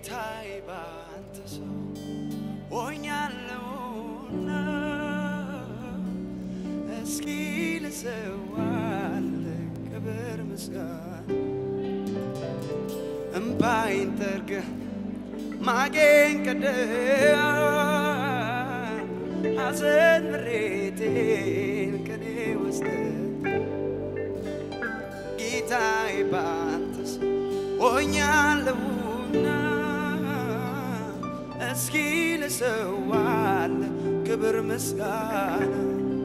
ጌታዬ ባንተ ሰው ሆኛለሁና እስኪ ልሰዋል ክብር ምስጋና እምባይን ጠርገህ ማጌን ቀደህ ሐዘን ምሬቴን ከኔ ወስደህ ጌታዬ ባንተ ሰው ሆኛለሁና እስኪ ልሰዋል ክብር ምስጋና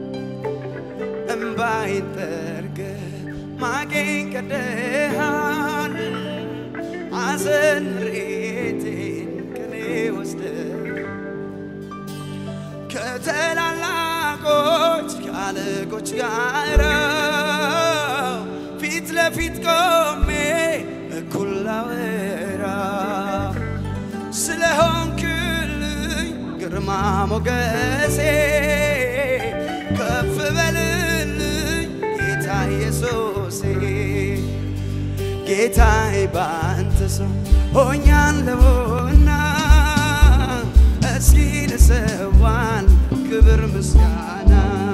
እምባይን ጠርገህ ማቄን ቀደሃል ሐዘን ምሬቴን ከኔ ወስደህ ከታላላቆች ከአለቆች ጋር ፊት ለፊት ቆሜ እኩል ላወራ ስለሆንክልኝ ግርማ ሞገሴ ከፍ በልልኝ ጌታ ኢየሱሴ ጌታዬ ባንተ ሰው ሆኛለሁና እስኪ ልሰዋን ክብር ምስጋና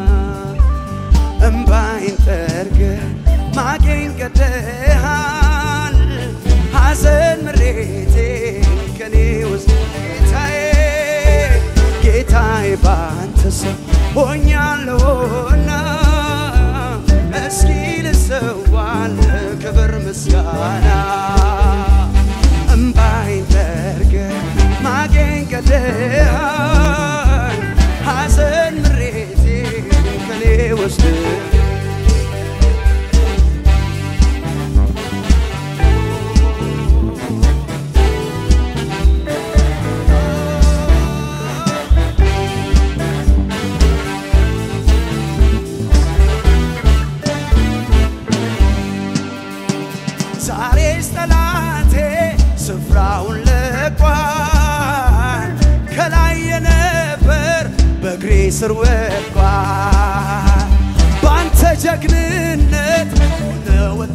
እምባይን ጠርገህ ማቄን ቀደሃል ሐዘን ምሬቴን ከኔ ውስጥ ጌታዬ ጌታዬ ባንተ ሰው ሆኛለሁና እስኪ ልሰዋል ክብር ምስጋና እምባይን ጠርገህ ማቄን ቀደሃል ሐዘን ምሬቴን ከኔ ወስደህ ዛሬስ ጠላቴ ስፍራውን ለቋል። ከላይ የነበር በእግሬ ስር ወድቋል። ባንተ ጀግንነት ሆነ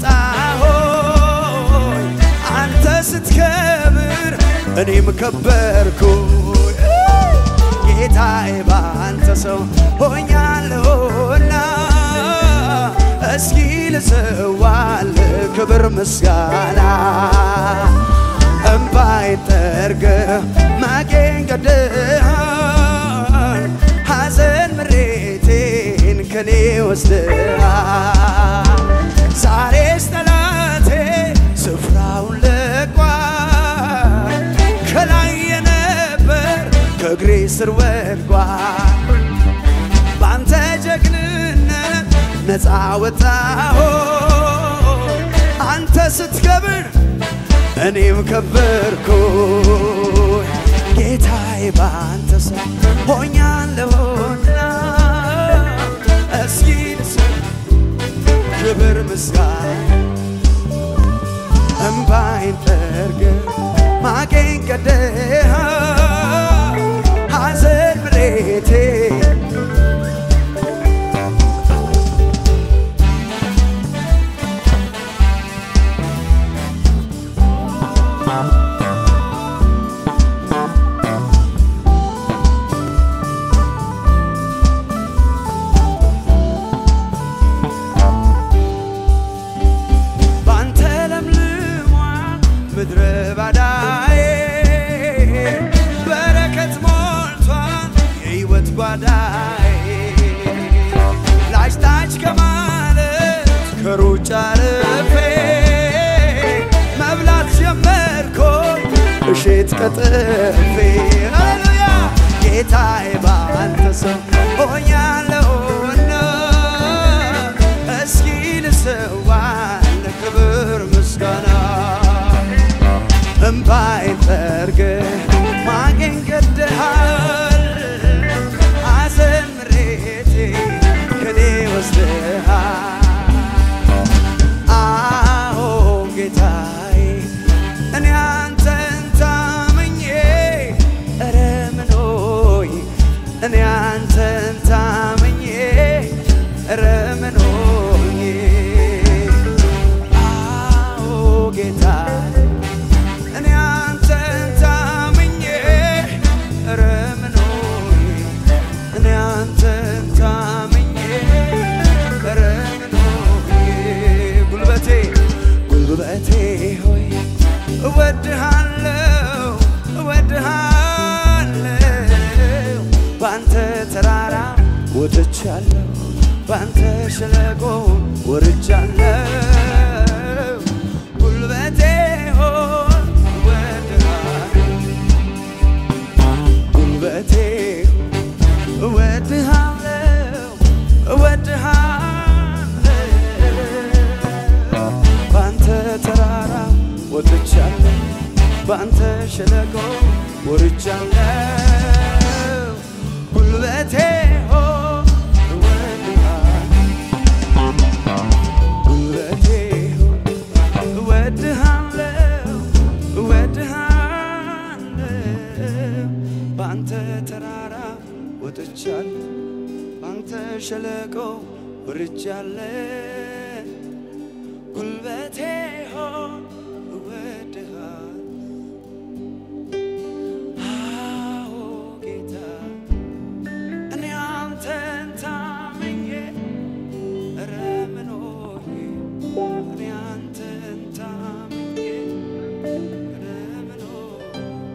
ወጣሆይ አንተ ስትከብር እኔም ከበርኩኝ። ጌታዬ ባንተ ሰው ሆኛለሁና እስኪ ልሰዋል ክብር ምስጋና እምባይን ጠርገህ ማቄን ቀደሃል ሐዘን ምሬቴን ከኔ ወስደሃል ዛሬስ ጠላቴ ስፍራውን ለቋል ከላይ የነበር ከእግሬ ስር ወድቋል ባንተ ጀግንነት ነፃ ወጣሁ አንተ ስትከብር እኔም ከበርኩ ጌታዬ ባንተ ሰው ሆኛለሁና እስኪ ልስም ክብር ምስጋና እምባይን ጠርገህ ማቄን ቀደሃል ሐዘን ምሬቴን ባንተ ለምልሟል ምድረ ባዳዬ በረከት ሞልቷል የሕይወት ጓዳዬ ላጭ ታች ከማለት ከሩጫ ርፌ መብላት ጀመርኩኝ እሼት ቀጥፌ ሃሌሉያ ጌታዬ ባንተ ሰው ሆኛለሁና እስኪ ልሰዋል ክብር ምስጋና እምባይን ጠርገህ ማቄን ቀደሃል ሐዘን ምሬቴ ከኔ ወስደሃል አዎ ጌታዬ እኔ አንተን ታምኜ ኧረ ምን ሆይ እኔ አንተን ታምኜ እወድሃለሁ እወድሃለሁ ባንተ ተራራ ወጥቻለሁ ባንተ ሸለቆ ወርጃለሁ ጉልበቴ ሆይ እወድሃለሁ ጉልበቴ እወድሃለሁ እወድሃለሁ ባንተ ተራራ ወጥቻለሁ ባንተ ሸለቆ ወርጃለሁ ጉልበቴ ሆይ እወድሃለሁ ጉልበቴ ሆይ እወድሃለሁ እወድሃለሁ ባንተ ተራራ ወጥቻለሁ ባንተ ሸለቆ ወርጃለሁ ጉልበቴ ሆይ እወድሃለሁ አዎ ጌታ እኔ አንተን ታምኜ ኧረ ምን ሆኜ እኔ አንተን ታምኜ ኧረ ምን ሆኜ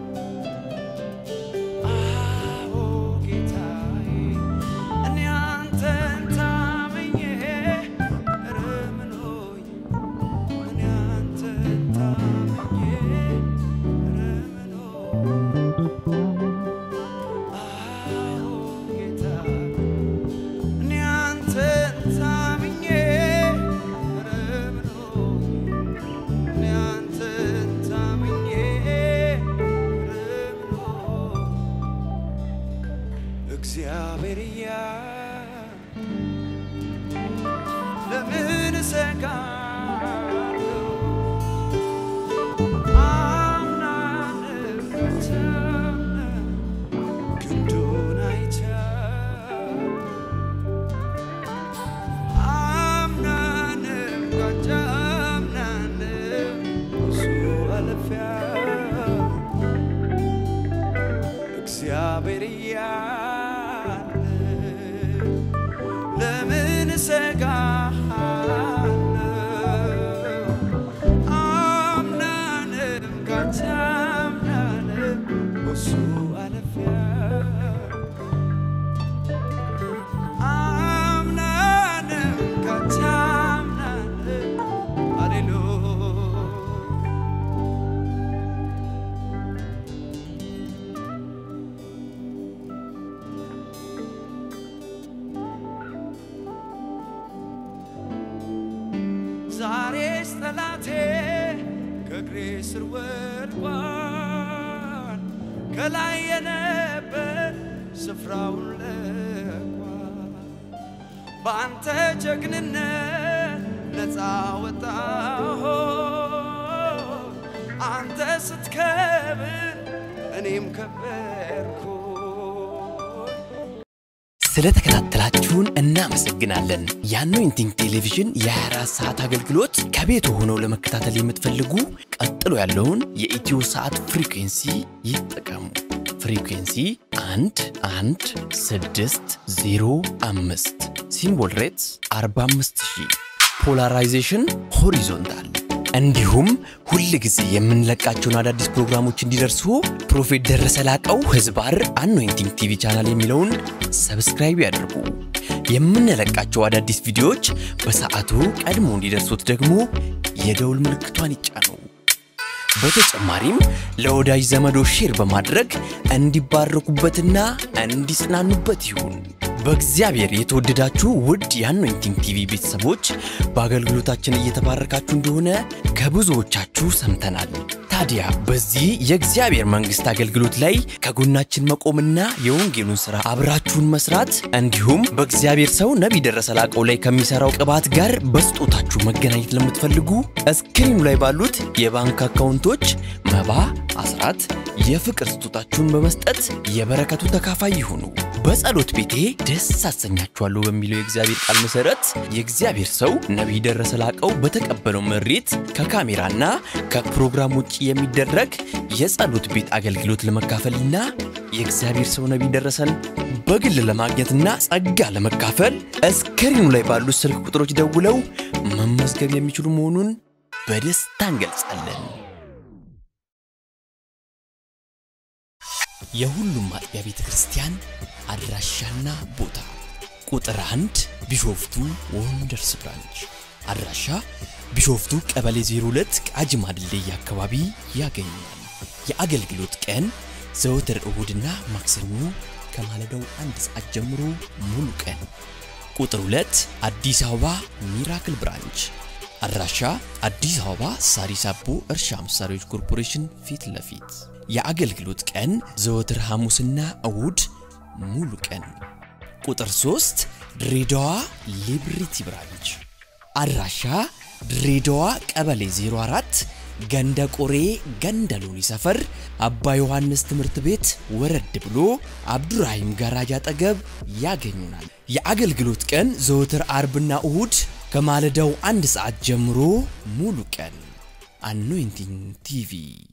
አዎ ጌታዬ እኔ አንተን ታምኜ ኧረ ምን ሆኜ እኔ አንተን ታምኜ ኧረ ምን ሆኜ አዎ ጌታ እኔ አንተን ታምኜ ኧረ ምን ሆኜ እኔ አንተን ታምኜ ኧረ ምን ሆኜ እግዚአብሔር እያለ ለምን እሰጋለሁ? አምናለሁ በታምነህ ክንዱን አይቻለሁ። አምናለሁ ካንተ አምናለሁ ብዙ አልፌያለሁ። እግዚአብሔር እያለ ለምን እሰጋለሁ? አምናለሁ ካንተ አምናለሁ ብዙ አልፌያለሁ። አምናለሁ ካንተ አምናለሁ ሃሌሉያ ዛሬስ ጠላቴ ከእግሬ ስር ወድቋል። ከላይ የነበር ስፍራውን ለቋል። በአንተ ጀግንነት ነፃ ወጣሁ። አንተ ስትከብር እኔም ከበርኩ። ስለተከታተላችሁን እናመሰግናለን። የአኖይንቲንግ ቴሌቪዥን የ24 ሰዓት አገልግሎት ከቤት ሆነው ለመከታተል የምትፈልጉ ቀጥሎ ያለውን የኢትዮ ሰዓት ፍሪኩንሲ ይጠቀሙ። ፍሪኩንሲ 1 1 6 0 5 ሲምቦል ሬትስ 45000 ፖላራይዜሽን ሆሪዞንታል እንዲሁም ሁል ጊዜ የምንለቃቸውን አዳዲስ ፕሮግራሞች እንዲደርሱ ፕሮፌት ደረሰ ላቀው ህዝባር አኖይንቲንግ ቲቪ ቻናል የሚለውን ሰብስክራይብ ያድርጉ። የምንለቃቸው አዳዲስ ቪዲዮዎች በሰዓቱ ቀድሞ እንዲደርሱት ደግሞ የደውል ምልክቷን ይጫኑ። በተጨማሪም ለወዳጅ ዘመዶ ሼር በማድረግ እንዲባረኩበትና እንዲጽናኑበት ይሁን። በእግዚአብሔር የተወደዳችሁ ውድ የአኖይንቲንግ ቲቪ ቤተሰቦች በአገልግሎታችን እየተባረካችሁ እንደሆነ ከብዙዎቻችሁ ሰምተናል። ታዲያ በዚህ የእግዚአብሔር መንግሥት አገልግሎት ላይ ከጎናችን መቆምና የወንጌሉን ሥራ አብራችሁን መስራት እንዲሁም በእግዚአብሔር ሰው ነቢይ ደረሰ ላቀው ላይ ከሚሠራው ቅባት ጋር በስጦታችሁ መገናኘት ለምትፈልጉ እስክሪኑ ላይ ባሉት የባንክ አካውንቶች መባ፣ አስራት፣ የፍቅር ስጦታችሁን በመስጠት የበረከቱ ተካፋይ ይሁኑ። በጸሎት ቤቴ ደስ አሰኛችኋለሁ በሚለው የእግዚአብሔር ቃል መሰረት የእግዚአብሔር ሰው ነቢይ ደረሰ ላቀው በተቀበለው መሬት ከካሜራና ከፕሮግራም ውጭ የሚደረግ የጸሎት ቤት አገልግሎት ለመካፈልና የእግዚአብሔር ሰው ነቢይ ደረሰን በግል ለማግኘትና ጸጋ ለመካፈል እስክሪኑ ላይ ባሉት ስልክ ቁጥሮች ደውለው መመዝገብ የሚችሉ መሆኑን በደስታ እንገልጻለን። የሁሉም አጥቢያ ቤተ ክርስቲያን አድራሻና ቦታ ቁጥር አንድ ቢሾፍቱ ወንደርስ ብራንች አድራሻ ቢሾፍቱ ቀበሌ 02 ቃጂማ ድልድይ አካባቢ ያገኛል። የአገልግሎት ቀን ዘወትር እሁድና ማክሰኞ ከማለዳው አንድ ሰዓት ጀምሮ ሙሉ ቀን። ቁጥር 2 አዲስ አበባ ሚራክል ብራንች አድራሻ አዲስ አበባ ሳሪስ አቦ እርሻ መሳሪያዎች ኮርፖሬሽን ፊት ለፊት የአገልግሎት ቀን ዘወትር ሐሙስና እሁድ ሙሉ ቀን። ቁጥር 3 ድሬዳዋ ሊብሪቲ ብራንች አድራሻ ድሬዳዋ ቀበሌ 04 ገንደ ቆሬ ገንደ ሎኒ ሰፈር አባ ዮሐንስ ትምህርት ቤት ወረድ ብሎ አብዱራሂም ጋራጅ አጠገብ ያገኙናል። የአገልግሎት ቀን ዘወትር አርብና እሁድ ከማለዳው አንድ ሰዓት ጀምሮ ሙሉ ቀን። አኖይንቲንግ ቲቪ